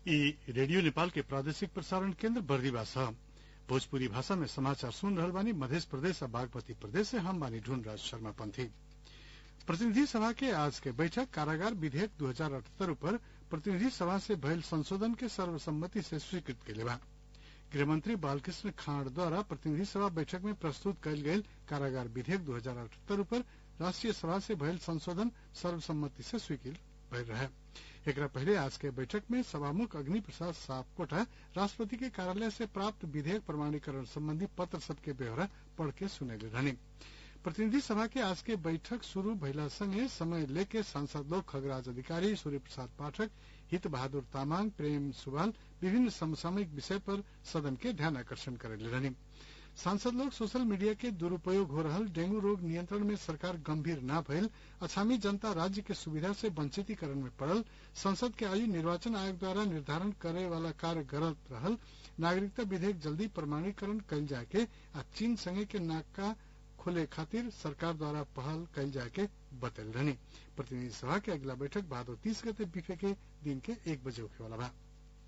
ई रेडियो नेपाल के प्रादेशिक प्रसारण केन्द्र बर्दिवा छ भोजपुरी भाषा में समाचार सुन रहल बानी मध्य प्रदेश और बागमती प्रदेश से हम बानी ढूंढराज शर्मा पंथी प्रतिनिधि सभा के आज के बैठक कारागार विधेयक दू हजार अठहत्तर ऊपर प्रतिनिधि सभा से भयल संशोधन के सर्वसम्मति से स्वीकृत कैले बा गृहमंत्री बालकृष्ण खाँड द्वारा प्रतिनिधि सभा बैठक में प्रस्तुत कयल गेल कारागार विधेयक दू हजार अठहत्तर ऊपर राष्ट्रीय सभा से भयल संशोधन सर्वसम्मति से स्वीकृत भयल रहे एकरा पहले आज के बैठक में सभामुख अग्नि प्रसाद सापकोटा राष्ट्रपति के कार्यालय से प्राप्त विधेयक प्रमाणीकरण संबंधी पत्र सबके ब्यौरा पढ़ के सुनैले रहनी प्रतिनिधि सभा के आज के बैठक शुरू भइला संगे समय लेके सांसद लोग खगराज अधिकारी सूर्य प्रसाद पाठक हित बहादुर तामाङ प्रेम सुवाल विभिन्न समसामयिक विषय पर सदन के ध्यान आकर्षण करेले रहनी सांसद लोग सोशल मीडिया के दुरूपयोग हो रहल डेंगू रोग नियंत्रण में सरकार गंभीर न भइल अछामी जनता राज्य के सुविधा से वंचितीकरण में पड़ल संसद के आयु निर्वाचन आयोग द्वारा निर्धारण करे वाला कार्य गलत रहल नागरिकता विधेयक जल्दी प्रमाणीकरण कयल जाए के आ चीन संगे के नाका खोले खातिर सरकार द्वारा पहल कयल जाए के बतल रहनी प्रतिनिधि सभा के अगला बैठक भादो तीस गते बीफे के दिन के एक बजे होखे वाला बा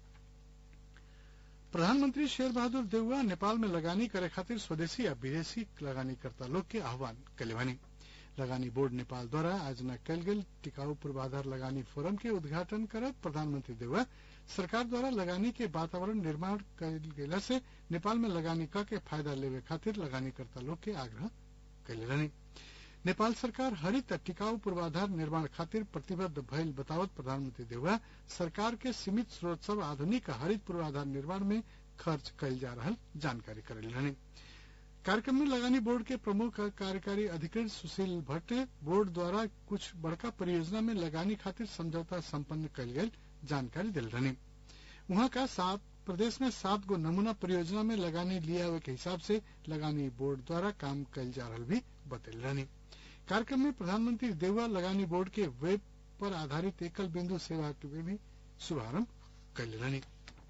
प्रधानमंत्री शेर बहादुर देउवा नेपाल में लगानी करे खातिर स्वदेशी या विदेशी लगानीकर्ता लोग के आह्वान कैले बानी लगानी बोर्ड नेपाल द्वारा आज न कयल गेल टिकाऊ पूर्वाधार लगानी फोरम के उद्घाटन करत प्रधानमंत्री देउवा सरकार द्वारा लगानी के वातावरण निर्माण कयल गेला से नेपाल में लगानी क के फायदा लेवे खातिर लगानीकर्ता लोग के आग्रह कैले रहनी नेपाल सरकार हरित टिकाऊ पूर्वाधार निर्माण खातिर प्रतिबद्ध भइल बतावत प्रधानमंत्री देउवा सरकार के सीमित स्रोत सब आधुनिक हरित पूर्वाधार निर्माण में खर्च कयल जा रहल जानकारी करेल रहनी कार्यक्रम में लगानी बोर्ड के प्रमुख कार्यकारी अधिकारी सुशील भट्ट बोर्ड द्वारा कुछ बड़का परियोजना में लगानी खातिर समझौता संपन्न कयल गेल जानकारी दिल रहनी वहां का सात प्रदेश में सात गो नमूना परियोजना में लगानी लिया हुए के हिसाब से लगानी बोर्ड द्वारा काम कयल जा रहा भी बतल रहनी कार्यक्रम में प्रधानमंत्री देउवा लगानी बोर्ड के वेब पर आधारित एकल बिंदु सेवा के भी शुभारंभ कैले रहनी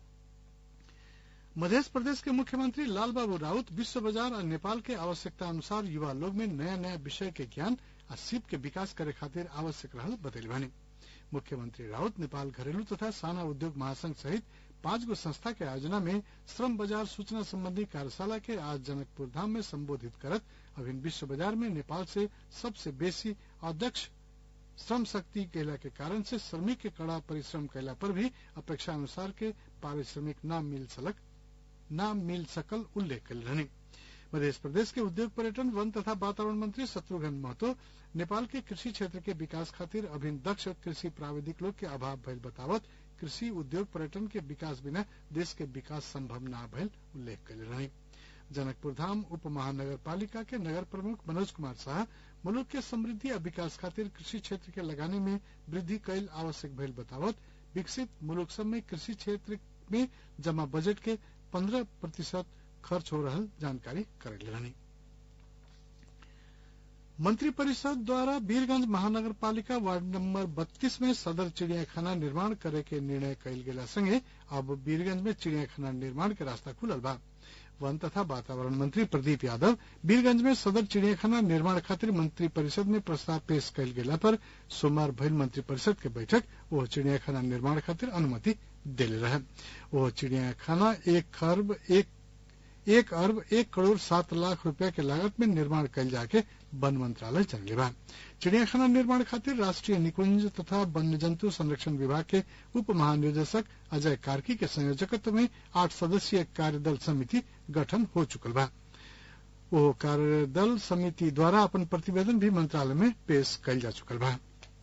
मध्य प्रदेश के मुख्यमंत्री लालबाबू राउत विश्व बाजार और नेपाल के आवश्यकता अनुसार युवा लोग में नया नया विषय के ज्ञान और सीप के विकास करे खातिर आवश्यक रहल बतैले बानी मुख्यमंत्री राउत नेपाल घरेलू तथा साना उद्योग महासंघ सहित पांच गो संस्था के आयोजना में श्रम बाजार सूचना संबंधी कार्यशाला के आज जनकपुर धाम में संबोधित करत अभिन विश्व बाजार में नेपाल से सबसे बेसी अध्यक्ष श्रम शक्ति कैला के कारण से श्रमिक के कड़ा परिश्रम कैला पर भी अपेक्षा अनुसार के पारिश्रमिक न मिल सलक न मिल सकल उल्लेख कल रहनी मध्य प्रदेश के उद्योग पर्यटन वन तथा वातावरण मंत्री शत्रुघ्न महतो नेपाल के कृषि क्षेत्र के विकास खातिर अभिन दक्ष कृषि प्राविधिक लोग के अभाव भइल बतावत कृषि उद्योग पर्यटन के विकास बिना देश के विकास संभव न भइल उल्लेख कैले रही जनकपुर धाम उप महानगर पालिका के नगर प्रमुख मनोज कुमार शाह मुल्क के समृद्धि और विकास खातिर कृषि क्षेत्र के लगाने में वृद्धि कैल आवश्यक भइल बतावत विकसित मुल्क सब में कृषि क्षेत्र में जमा बजट के पंद्रह प्रतिशत खर्च हो रहा जानकारी करेले रहनी मंत्रिपरिषद द्वारा वीरगंज महानगर पालिका वार्ड नंबर 32 में सदर चिड़ियाखाना निर्माण करे के निर्णय कयल गेला संगे अब वीरगंज में चिड़ियाखाना निर्माण के रास्ता खुलल बा वन तथा वातावरण मंत्री प्रदीप यादव वीरगंज में सदर चिड़ियाखाना निर्माण खातिर मंत्रिपरिषद में प्रस्ताव पेश कयल गेला पर सोमवार भइल मंत्रिपरिषद के बैठक वो चिड़ियाखाना निर्माण खातिर अनुमति देले रहे वो चिड़ियाखाना एक खरब एक एक अरब एक करोड़ सात लाख रुपया के लागत में निर्माण कयल जाके वन मंत्रालय चलले बा चिड़ियाखाना निर्माण खातिर राष्ट्रीय निकुंज तथा वन्य जंतु संरक्षण विभाग के उप महानिदेशक अजय कार्की के संयोजकत्व में आठ सदस्यीय कार्यदल समिति गठन हो चुकल बा वो कार्यदल समिति द्वारा अपन प्रतिवेदन भी मंत्रालय में पेश कयल जा चुकल बा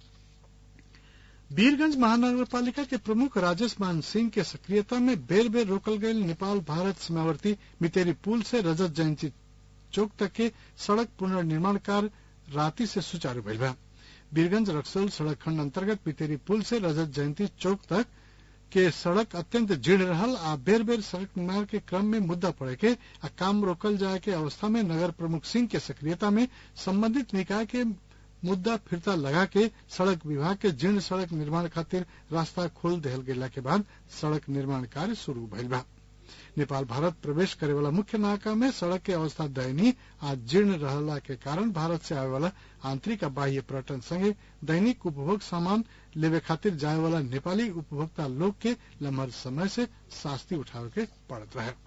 वीरगंज महानगर पालिका के प्रमुख राजेश मान सिंह के सक्रियता में बेर बेर रोकल गये नेपाल भारत सीमावर्ती मितेरी पुल से रजत जयंती चौक तक के सड़क पुनर्निर्माण कार्य राति से सुचारू भइल बा वीरगंज रक्सौल सड़क खंड अंतर्गत मितेरी पुल से रजत जयंती चौक तक के सड़क अत्यंत जीर्ण रहल आ बेर बेर सड़क निर्माण के क्रम में मुद्दा पड़े के आ काम रोकल जाए के अवस्था में नगर प्रमुख सिंह के सक्रियता में संबंधित निकाय के मुद्दा फिरता लगा के सड़क विभाग के जीर्ण सड़क निर्माण खातिर रास्ता खोल देहल गेला के बाद सड़क निर्माण कार्य शुरू भइल बा नेपाल भारत प्रवेश करे वाला मुख्य नाका में सड़क के अवस्था दयनीय आ जीर्ण रहला के कारण भारत से आवे वाला आंतरिक आ बाह्य पर्यटन संगे दैनिक उपभोग सामान लेवे खातिर जाए वाला नेपाली उपभोक्ता लोग के लम्हर समय से शास्ति उठावे के पड़त रहे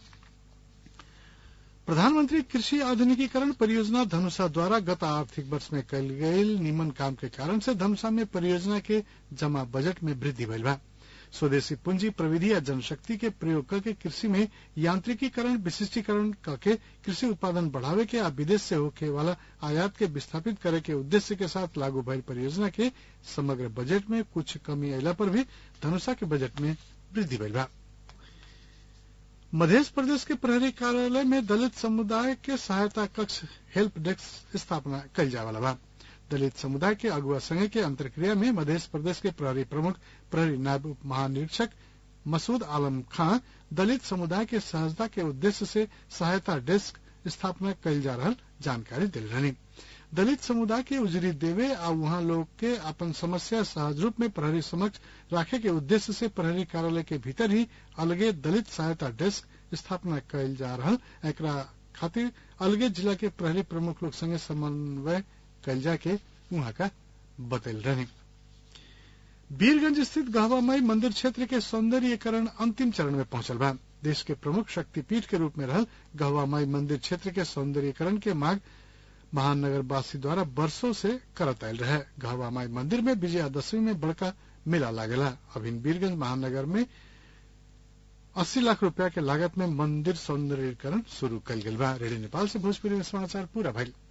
प्रधानमंत्री कृषि आधुनिकीकरण परियोजना धनुषा द्वारा गत आर्थिक वर्ष में कल गयल निमन काम के कारण से धनुषा में परियोजना के जमा बजट में वृद्धि भइल बा स्वदेशी पूंजी प्रविधि या जनशक्ति के प्रयोग करके कृषि में यांत्रिकीकरण विशिष्टीकरण करके कृषि उत्पादन बढ़ावे के आ विदेश से होके वाला आयात के विस्थापित करे के उद्देश्य के साथ लागू भइल परियोजना के समग्र बजट में कुछ कमी अयला पर भी धनुषा के बजट में वृद्धि भइल बा मध्य प्रदेश के प्रहरी कार्यालय में दलित समुदाय के सहायता कक्ष हेल्प डेस्क स्थापना कल जाए वाला बा दलित समुदाय के अगुआ संघ के अंतर्क्रिया में मध्य प्रदेश के प्रहरी प्रमुख प्रहरी नायब उप महानिरीक्षक मसूद आलम खां दलित समुदाय के सहजता के उद्देश्य से सहायता डेस्क स्थापना कल जा रहा जानकारी दिल रहनी दलित समुदाय के उजरी देवे आ वहां लोग के अपन समस्या सहज रूप में प्रहरी समक्ष राखे के उद्देश्य से प्रहरी कार्यालय के भीतर ही अलगे दलित सहायता डेस्क स्थापना कल जा रहा एकरा खातिर अलगे जिला के प्रहरी प्रमुख लोग संगे समन्वय कल जाके वहां का बतल रहनी वीरगंज स्थित गहवा माई मंदिर क्षेत्र के सौंदर्यीकरण अंतिम चरण में पहुंचल बा देश के प्रमुख शक्तिपीठ के रूप में रहल गहवा माई मंदिर क्षेत्र के सौंदर्यीकरण के मांग महानगर वासी द्वारा वर्षों से करत आयल रहे गहवा माई मंदिर में विजयादशमी में बड़का मेला लागेला अभिन वीरगंज महानगर में अस्सी लाख रुपया के लागत में मंदिर सौंदर्यीकरण शुरू कल गल बा रेडियो नेपाल से भोजपुरी में समाचार पूरा भइल